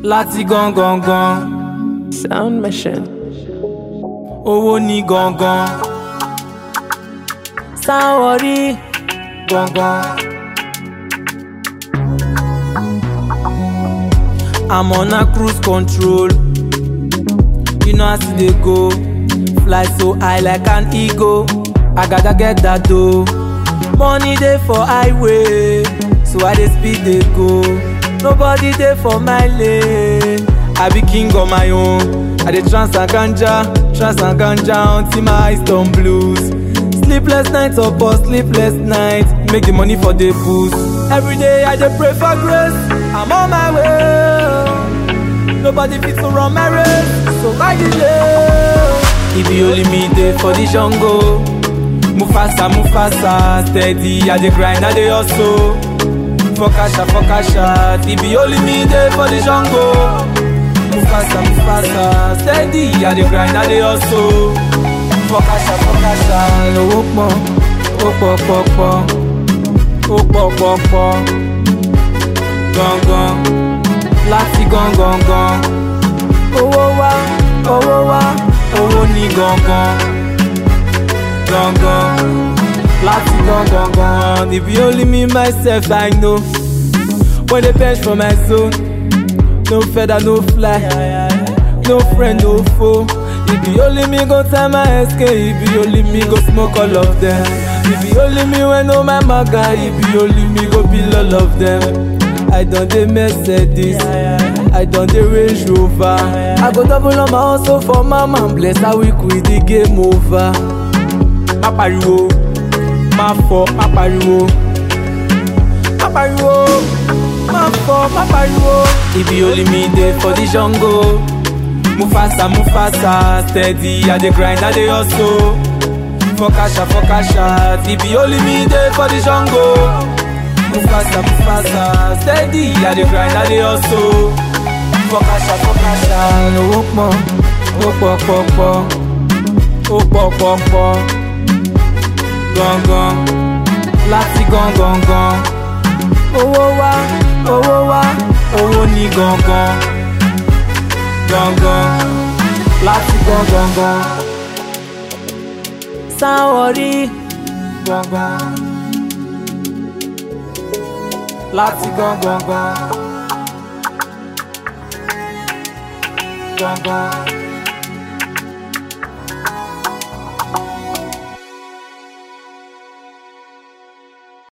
láti gangan Sound Mission. owó ní gangan Sanwó-orí. gangan. I'm on a cruise control. You know as e dey go. Fly so high like an eagle. I gotta get that dough. Money dey for highway, so I dey speed dey go. Nobody dey for my lane. I be king on my own. I dey trans and ganja, trans and ganja until my eyes turn blues. Sleepless nights upon sleepless nights, make the money for the boost. Every day I dey pray for grace, I'm on my way. Nobody fit to run my race, so why delay? If you only me dey for the jungle, Mufasa, Mufasa, steady, I dey grind, I dey hustle. For kasha, for kasha, if you only me dey for the jungle. Mufasa, Mufasa, steady, I dey grind, I dey hustle. For kasha, for kasha, owó pọ̀, ó pọ̀ pọ̀ pọ̀, ó pọ̀ pọ̀ pọ̀, gangan, láti gangan gan. Owó wá, owó wá, owó ní gangan, gangan, láti gangan gan. If you only me myself, I know. When they bench for my zone, no feather, no fly. No friend, no foe. If you only me go time my escape, if you only me go smoke all of them. If you only me when no my maga, if you only me go bill all of them. I done the Mercedes, I done the Range Rover. I go double on my hustle for my man, bless how we quit the game over. Má pariwo, má fọ, má pariwo. Má pariwo, má fọ, má pariwo. If you only me dey for the jungle. Mufasa, Mufasa, steady, I dey grind, I dey hustle. For kasha, for kasha, if you only me dey for the jungle. Mufasa, Mufasa, steady, I dey grind, I dey hustle. For kasha, for kasha, owó pọ̀, ó pọ̀ pọ̀ pọ̀, ó pọ̀ pọ̀ pọ̀, gangan, láti gangan gan. Owó wá, owó wá, owó ní gangan gangan láti gangan gan Sanwó-orí. gangan láti gangan gan gangan.